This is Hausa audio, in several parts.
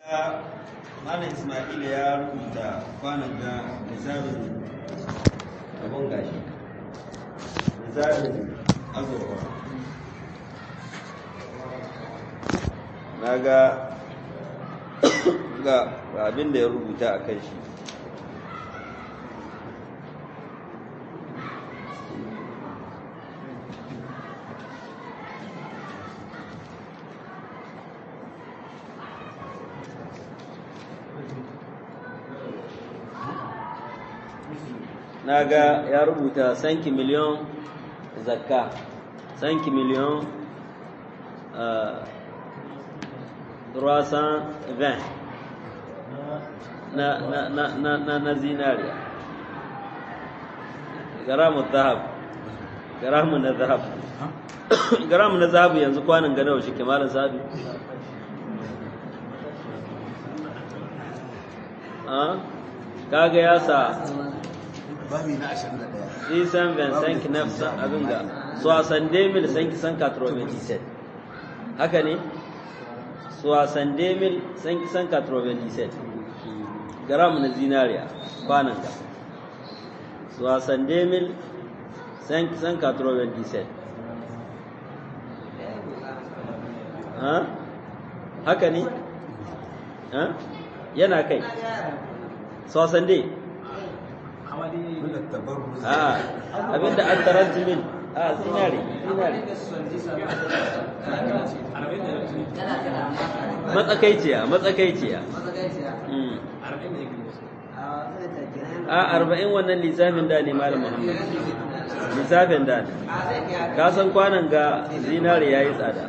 Malam Ismail ya rubuta kwanan ga misalin abin gashi. Misalin azurwa. Na ga ga abin da ya rubuta a kan shi. na ga ya rubuta sanki miliyon zakka sanki miliyon ruwasan van na, na, na, na, na, na zinariya garamu zahab garamu na zahab garamu na zahabu yanzu kwanan ganawa shi kemalin sabi kaga ya sa babi na 21 Isan Vincent Knefsa abin ga Soixante mil cinq cent quatre-vingt-dix-sept haka ne Soixante mil cinq cent quatre-vingt-dix-sept gram na zinariya kwanan ka Soixante mil cinq cent quatre-vingt-dix-sept haka ne yana kai Soixante a abinda an taranti min a zinari zinari matsakaiciya matsakaiciya a arba'in wannan lissafin da ne malam muhammad lissafin da ne ka san kwanan ga zinari ya yi tsada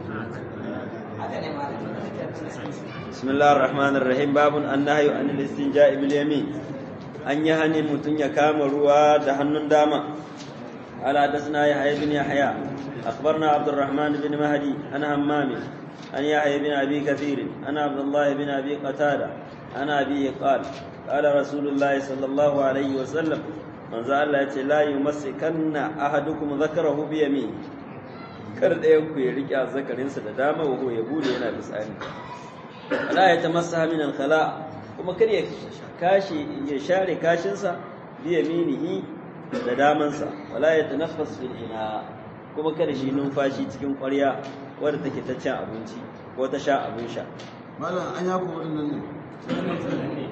بسم الله الرحمن الرحيم باب النهي عن الاستنجاء باليمين an yi hannun mutum ya kama ruwa da hannun dama ala dasna ya haya bin yahya akhbarna abdurrahman bin mahdi an hammami an yahya bin abi kathir an abdullah bin abi qatada an abi qala qala rasulullahi sallallahu alaihi wa sallam manzo Allah ya ce la yumassikanna ahadukum dhakarahu bi yamin kar ɗayan ku ya rike zakarinsa da dama wa ya bude yana bisani ala ya tamassa min al-khala kuma kar ya kashi ya share kashinsa biya minihi da damansa wala ya tanaffas fil ina kuma kada shi numfashi cikin ƙwarya wadda take ta cin abinci ko ta sha abin sha malam an yako waɗannan ne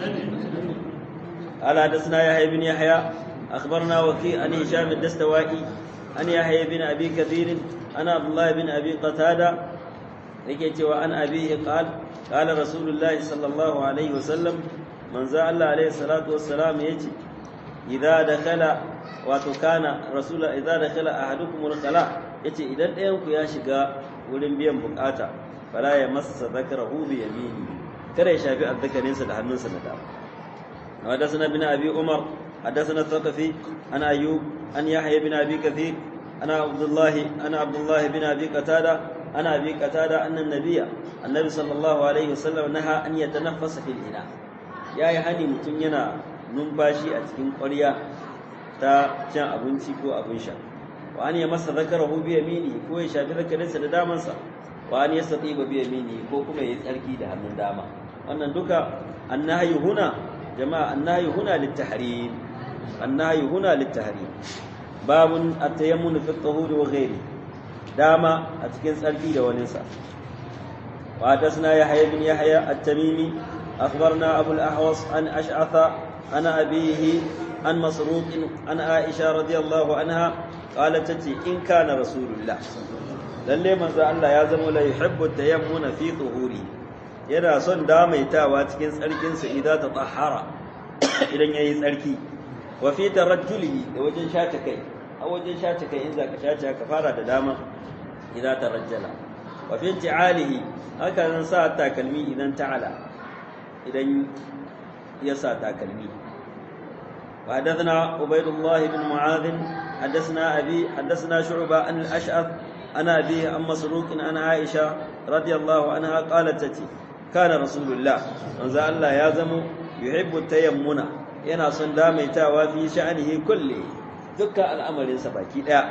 قال حدثنا يحيى بن يحيى اخبرنا وكيع عن هشام الدستوائي عن يحيى بن ابي كثير عن عبد الله بن ابي قتاده yake cewa an abihi qal qala rasulullahi sallallahu alaihi wasallam manzo Allah alaihi salatu wassalam yace idza dakhala wato kana rasul idza dakhala ahadukum al-khala yace idan ɗayan ku ya shiga wurin biyan bukata fala ya massa zakarahu bi yamini kada ya shafi azzakarinsa da hannunsa na dama حدثنا ابن ابي عمر حدثنا الثقفي عن ايوب عن يحيى بن ابي كثير انا عبد الله انا عبد الله بن ابي قتاده انا ابي قتاده ان النبي النبي صلى الله عليه وسلم نهى ان يتنفس في الاناء يا yi hani mutum yana numfashi a cikin ƙwarya ta cin abinci ko abin sha wa an ya masa zakarahu bi yamini ko ya shafi zakarinsa da damansa wa an yastatiba bi yamini ko kuma ya yi tsarki da hannun dama wannan duka annahi huna jama'a annahi huna littahrim annahi huna littahrim babun at-tayammun fi at-tahur wa ghairi dama a cikin tsarki da wani sa wa hadathna yahya ibn yahya at-tamimi akhbarna abu al-ahwas an ash'atha ana abihi an masruq an aisha radiyallahu anha qalat tati in kana rasulullah lalle manzo Allah ya zama la yuhibbu at-tayammuna fi tuhuri yana son damaitawa cikin tsarkinsa idan ta tsahara idan ya yi tsarki wa fi tarajjulihi da wajen shata kai a wajen shata kai in za ka shata ka fara da dama idan ta rajjala wa fi ti'alihi haka nan sa takalmi idan ta'ala idan ya sa takalmi وحدثنا عبيد الله بن معاذ حدثنا أبي حدثنا شعبة عن الأشعث عن أبيه عن مسروق عن عائشة رضي الله عنها قالت تتي كان رسول الله manzo Allah ya zamo yuhibbu tayammuna yana son damaitawa fi sha'anihi kulli dukkan al'amarin sa baki daya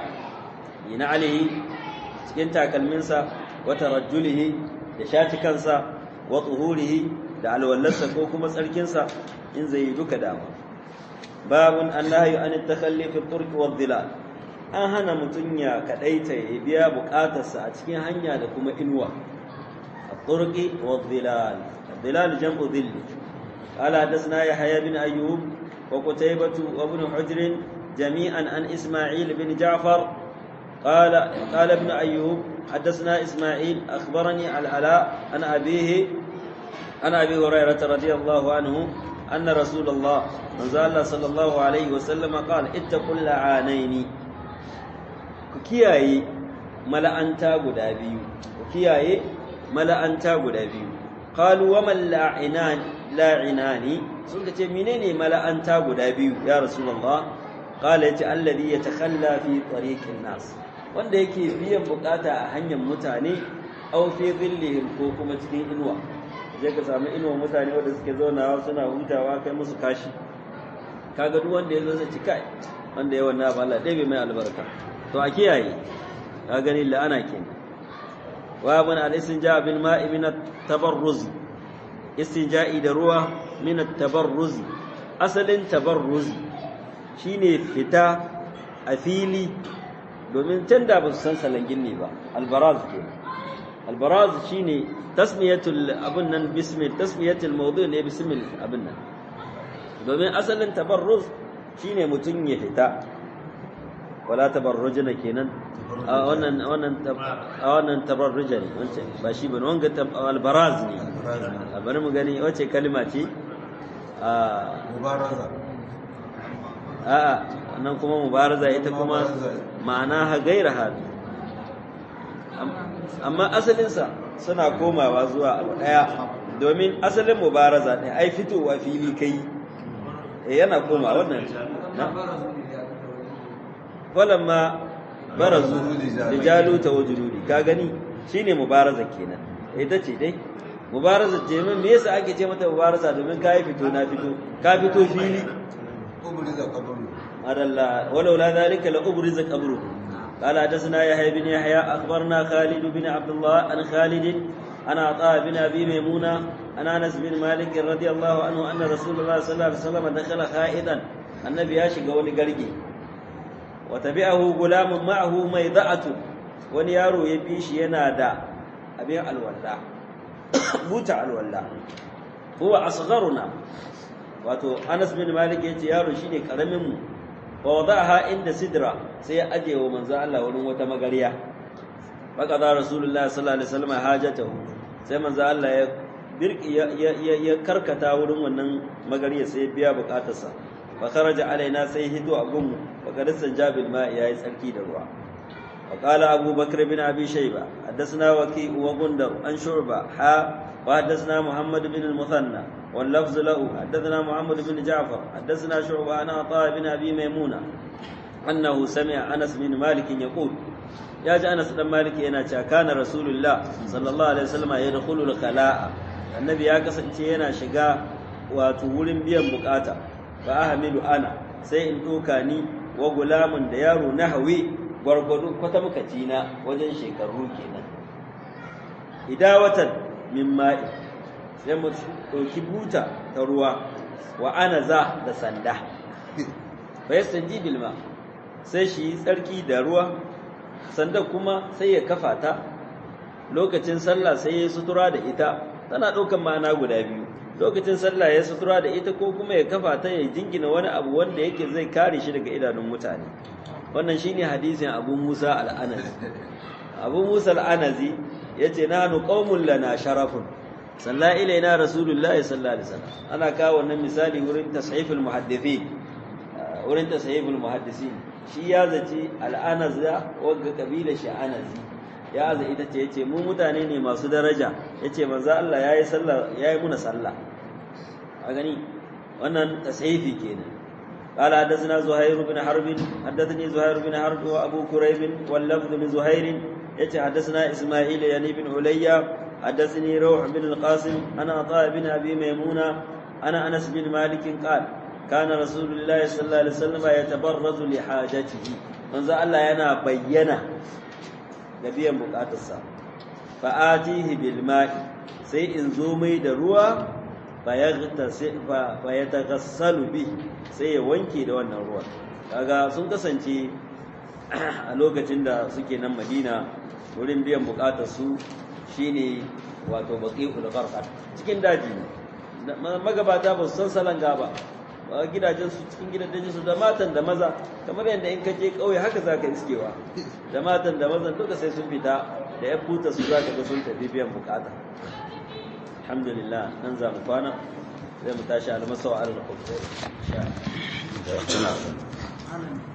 yana alihi cikin takalmin sa wa tarajjulihi da shati kansa wa tuhurihi da alwallarsa ko kuma tsarkinsa in zai yi duka dama babun annahyu an takhalli fi turq wa dhilal an hana mutun ya kadaita ya biya bukatarsa a cikin hanya da kuma inuwa at-turqi wa dhilal dhilal jam'u dhill qala hadathna yahya bin ayyub wa qutaybah wa ibn hujr jami'an an isma'il bin ja'far قال قال ابن أيوب حدثنا إسماعيل أخبرني العلاء عن أبيه عن أبي هريرة رضي الله عنه أن رسول الله من الله صلى الله عليه وسلم قال اتقوا اللعانين كياي ملأنتا غدا بيو كياي ملأنتا غدا بيو قالوا وما اللاعنان لاعنان sun ce menene mala'anta guda biyu ya rasulullah qala yace alladhi yatakhalla fi tariqin nas wanda yake biyan bukata a hanyar mutane aw fi dhillihim ko kuma cikin inuwa je ka samu inuwa mutane wanda suke zaunawa suna hutawa kai musu kashi kaga duk wanda yazo zai ci kai wanda ya wannan ba Allah dai bai mai albarka to a kiyaye ka gani la'ana kenan wa ibn al-istinja bil ma'i min at-tabarruz istinja'i da ruwa min at-tabarruz asalin tabarruz shine fita a fili domin can da ba su san salangin ne ba albaraz ke albaraz shine tasmiyatul abun nan bismil tasmiyatul mawdu ne bismil abun nan domin asalin tabarruz shine mutun ya fita wala tabarrujuna kenan a wannan wannan a wannan tabarruja ne wancan ba shi bane wanga albaraz ne bari mu gani wace kalma ce a mubaraza a'a nan kuma mubaraza ita kuma ma'ana ha gaira hadu amma asalinsa suna komawa zuwa abu daya domin asalin mubaraza ne ai fitowa fili kai yana koma wannan na walamma barazu lijaluta wa juludi ka gani shine mubaraza kenan ita ce dai mubaraza ce min me yasa ake ce mata mubaraza domin kai fito na fito ka fito fili ubriza qabru adalla walaula dhalika la ubriza qabru قال حدثنا يحيى بن يحيى اخبرنا خالد بن عبد الله عن خالد عن عطاء بن ابي ميمونه عن انس بن مالك رضي الله عنه ان رسول الله صلى الله عليه وسلم دخل خائدا النبي ya shiga wani garge وتبعه غلام معه ميضعه wani yaro ya bi shi yana da abin alwalla buta alwalla huwa asgharuna wato Anas bin Malik yace yaro shine karamin mu wa wadaha inda sidra sai ya aje wa manzo Allah wurin wata magariya baka da rasulullahi sallallahu alaihi wasallam hajatahu sai manzo Allah ya birki ya karkata wurin wannan magariya sai ya biya bukatarsa fa kharaja alaina sai hito a gunmu fa qadisan jabil ma yayi tsarki da ruwa وقال أبو بكر بن أبي شيبة حدثنا وكيء وغندر عن شعبة حا وحدثنا محمد بن المثنى واللفظ له حدثنا محمد بن جعفر حدثنا شعبة عن عطاء بن أبي ميمونة أنه سمع أنس بن مالك يقول يا جاء أنس بن مالك إن كان رسول الله صلى الله عليه وسلم يدخل الخلاء النبي يا كسن yana shiga wato wurin biyan bukata fa ahmilu ana sai in doka ni wa gulamun da yaro na hawi gwargwado kwata muka na wajen shekaru kenan idawatan min ma'i sai mu ɗauki buta ta ruwa wa ana za da sanda fa yastanji bil ma sai shi tsarki da ruwa sanda kuma sai ya kafa ta lokacin sallah sai ya sutura da ita tana ɗaukan ma'ana guda biyu lokacin sallah ya sutura da ita ko kuma ya kafa ta ya jingina wani abu wanda yake zai kare shi daga idanun mutane wannan shine hadisin Abu Musa al-Anazi Abu Musa al-Anazi yace nahnu qaumun lana sharafun salla ilaina rasulullahi sallallahu alaihi wasallam ana kawo wannan misali wurin tasahiful muhaddithin wurin tasahiful muhaddisin shi ya zaci al-Anaz wagga kabila shi Anazi ya aza ita ce yace mu mutane ne masu daraja yace manzo Allah yayi sallah yayi muna sallah a gani wannan tasahifi kenan قال حدثنا زهير بن حرب حدثني زهير بن حرب وابو كريب واللفظ لزهير يتي حدثنا اسماعيل يعني بن عليا حدثني روح بن القاسم انا عطاء بن ابي ميمونه انا انس بن مالك قال كان رسول الله صلى الله عليه وسلم يتبرز لحاجته من الله yana bayyana da biyan bukatarsa fa atihi bil ma'i sai in zo mai da ruwa fa ya tagassalu bi sai ya wanke da wannan ruwan kaga sun kasance a lokacin da suke nan madina wurin biyan bukatar su shine wato baqi'ul gharqad cikin daji magabata ba su san salanga ba ba gidajen su cikin gidajen su da matan da maza kamar yadda in ka je kauye haka zaka iskewa da matan da mazan duka sai sun fita da ya futa su zaka ga sun tafi biyan bukata alhamdulillah nan za mu kwana zai mu tashi almasawa al-khubur insha Allah